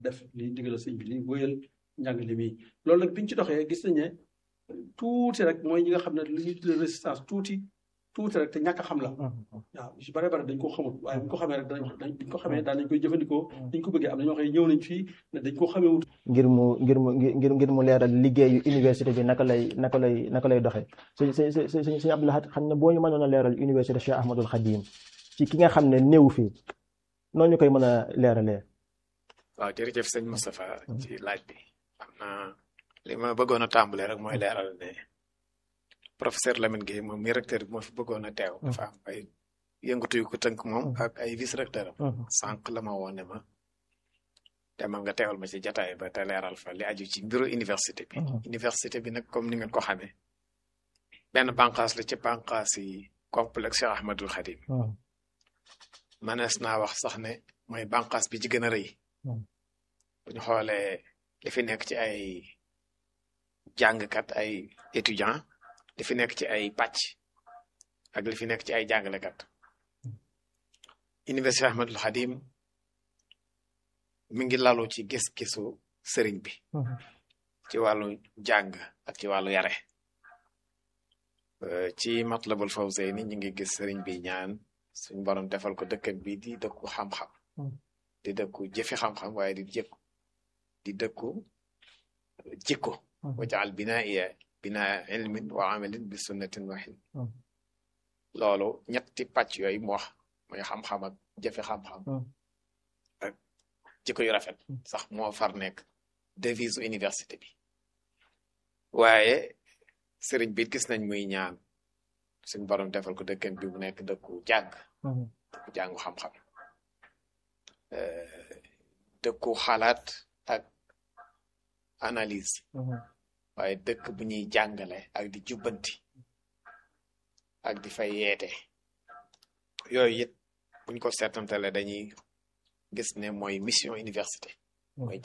def li ndigal sëñ bi li wéyal njàngale mi loolu nag biñ ci doxee gis nañ ne tuuti rek mooy ñi nga xam ne li ñuy tuddee résistance tuuti tuuti rek te ñàkk a xam la waaw si bare bare dañ ko xamul waaye buñ ko xamee rek dañ dañ ko xamee daan nañ koy jëfandikoo dañ ko bëggee am na ñoo xam ne ñëw nañ fii ne dañ ko xamee wut ngir mu ngir mu ngir ngir mu leeral liggéeyu université bi naka lay naka lay naka lay doxee sëñ sëñ sëñ sëñ sëñ Abdou Lahad xam ne boo ñu mënoon a leeral université Cheikh Ahmadul Khadim ci ki nga xam ne néew fii noonu ñu koy mën a leeralee. waaw jërëjëf sëñ Moustapha ci laaj bi xam naa li ma bëggoon a tàmbalee rek mooy leeral ne professeur Lamine Gueye moom mi recteur bi moo fi bëggoon a teew. dafa am ay yëngatu yu ko tënk moom ak ay vice recteur am. sànq la ma woon ne ma demal nga teewal ma ci jataay ba te leeral fa li aju ci mbiru université bi. université bi nag comme ni ngeen ko xamee benn bànqaas la ci bànqaas yi complexe Cheikh Ahmadul Khadim. manees naa wax sax ne mooy bànqaas bi ci gën a rëy. bu ñu xoolee li fi nekk ci ay jàngkat ay étudiants li fi nekk ci ay pàcc ak li fi nekk ci ay jàngalekat Université Ahmadul Khadim mi ngi lalu ci gis-gisu sëriñ bi ci wàllu jàng ak ci wàllu yare ci Matlabul Fawzayni ñi ngi gis sëriñ bi ñaan suñ borom defal ko dëkkam bi di dëkku xam-xam di dëkku jëfi xam-xam waaye di jëkku di dëkku jikko wajaal binaiya binaa ilmin wa amalin bi sunnatin waxin loolu ñetti pàcc yooyu mu wax mooy xam-xam ak jëfe xam-xam ak jikko yu rafet sax moo far nekk devise université bi waaye sëriñ bi gis nañ muy ñaan suñ borom defal ko dëkkam bi mu nekk dëkku jàng dëkku jàngu xam-xam dëkku xalaat ak analyse waaye dëkk bu ñuy jàngale ak di jubbanti ak di fay yeete yooyu it buñ ko seetantale dañuy gis ne mooy mission université mooy